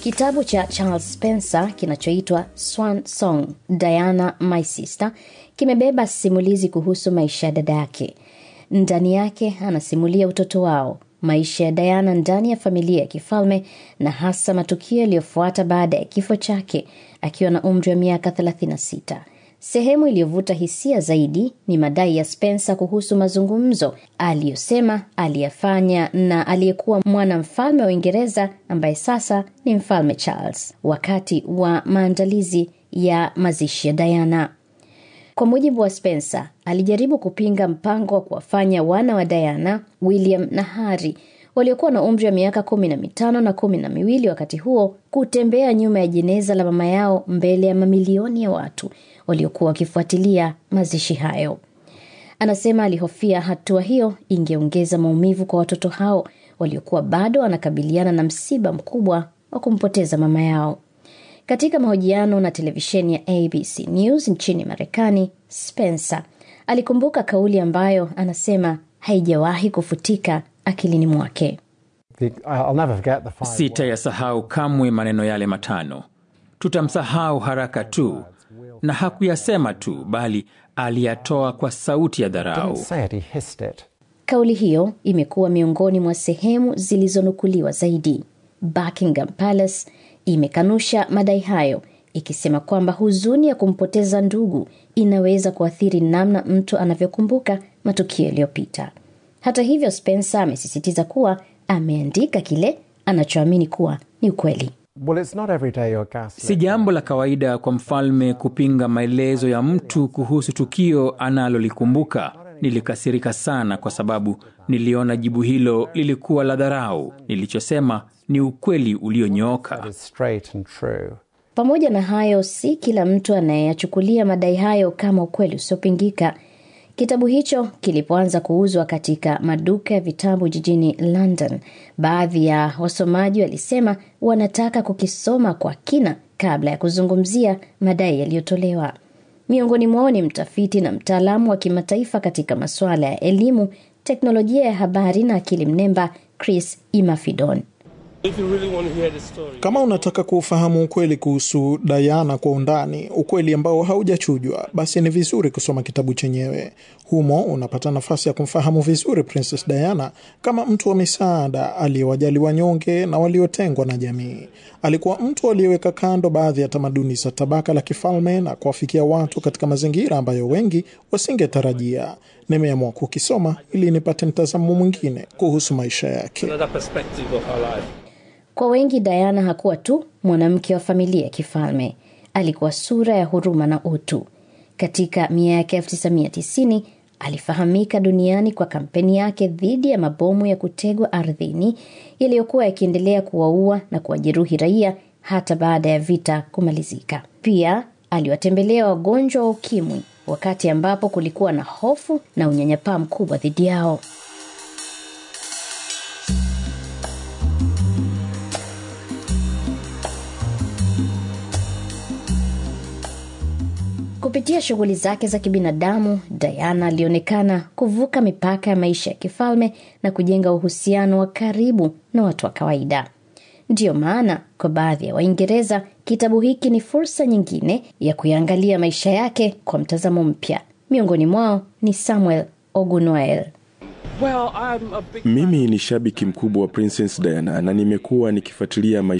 Kitabu cha Charles Spencer kinachoitwa Swan Song, Diana My Sister kimebeba simulizi kuhusu maisha ya dada yake. Ndani yake anasimulia utoto wao, maisha ya Diana ndani ya familia ya kifalme na hasa matukio yaliyofuata baada ya kifo chake akiwa na umri wa miaka 36. Sehemu iliyovuta hisia zaidi ni madai ya Spencer kuhusu mazungumzo aliyosema aliyafanya na aliyekuwa mwanamfalme wa Uingereza ambaye sasa ni mfalme Charles wakati wa maandalizi ya mazishi ya Diana. Kwa mujibu wa Spencer, alijaribu kupinga mpango wa kuwafanya wana wa Diana, William na Harry waliokuwa na umri wa miaka kumi na mitano na kumi na miwili wakati huo kutembea nyuma ya jeneza la mama yao mbele ya mamilioni ya watu waliokuwa wakifuatilia mazishi hayo. Anasema alihofia hatua hiyo ingeongeza maumivu kwa watoto hao waliokuwa bado wanakabiliana na msiba mkubwa wa kumpoteza mama yao. Katika mahojiano na televisheni ya ABC News nchini Marekani, Spencer alikumbuka kauli ambayo anasema haijawahi kufutika akilini mwake. Sitayasahau kamwe maneno yale matano. Tutamsahau haraka tu, na hakuyasema tu, bali aliyatoa kwa sauti ya dharau. Kauli hiyo imekuwa miongoni mwa sehemu zilizonukuliwa zaidi. Buckingham Palace imekanusha madai hayo ikisema kwamba huzuni ya kumpoteza ndugu inaweza kuathiri namna mtu anavyokumbuka matukio yaliyopita. Hata hivyo, Spencer amesisitiza kuwa ameandika kile anachoamini kuwa ni ukweli. Si jambo la kawaida kwa mfalme kupinga maelezo ya mtu kuhusu tukio analolikumbuka. Nilikasirika sana kwa sababu niliona jibu hilo lilikuwa la dharau. Nilichosema ni ukweli ulionyooka. Pamoja na hayo, si kila mtu anayeyachukulia madai hayo kama ukweli usiopingika. Kitabu hicho kilipoanza kuuzwa katika maduka ya vitabu jijini London, baadhi ya wasomaji walisema wanataka kukisoma kwa kina kabla ya kuzungumzia madai yaliyotolewa. Miongoni mwao ni mtafiti na mtaalamu wa kimataifa katika masuala ya elimu, teknolojia ya habari na akili mnemba, Chris Imafidon. Kama unataka kuufahamu ukweli kuhusu Diana kwa undani, ukweli ambao haujachujwa, basi ni vizuri kusoma kitabu chenyewe. Humo unapata nafasi ya kumfahamu vizuri Princess Diana kama mtu wa misaada aliyewajali wanyonge na waliotengwa na jamii. Alikuwa mtu aliyeweka kando baadhi ya tamaduni za tabaka la kifalme na kuwafikia watu katika mazingira ambayo wengi wasingetarajia. Nimeamua kukisoma ili nipate mtazamo mwingine kuhusu maisha yake. Kwa wengi Diana hakuwa tu mwanamke wa familia ya kifalme, alikuwa sura ya huruma na utu. Katika miaka 1990 alifahamika duniani kwa kampeni yake dhidi ya mabomu ya kutegwa ardhini yaliyokuwa yakiendelea kuwaua na kuwajeruhi raia hata baada ya vita kumalizika. Pia aliwatembelea wagonjwa wa ukimwi wakati ambapo kulikuwa na hofu na unyanyapaa mkubwa dhidi yao. Kupitia shughuli zake za kibinadamu, Diana alionekana kuvuka mipaka ya maisha ya kifalme na kujenga uhusiano wa karibu na watu wa kawaida. Ndiyo maana kwa baadhi ya Waingereza kitabu hiki ni fursa nyingine ya kuyaangalia maisha yake kwa mtazamo mpya. Miongoni mwao ni Samuel Ogunoel. Mimi ni shabiki mkubwa wa Princess Diana na nimekuwa nikifuatilia maisha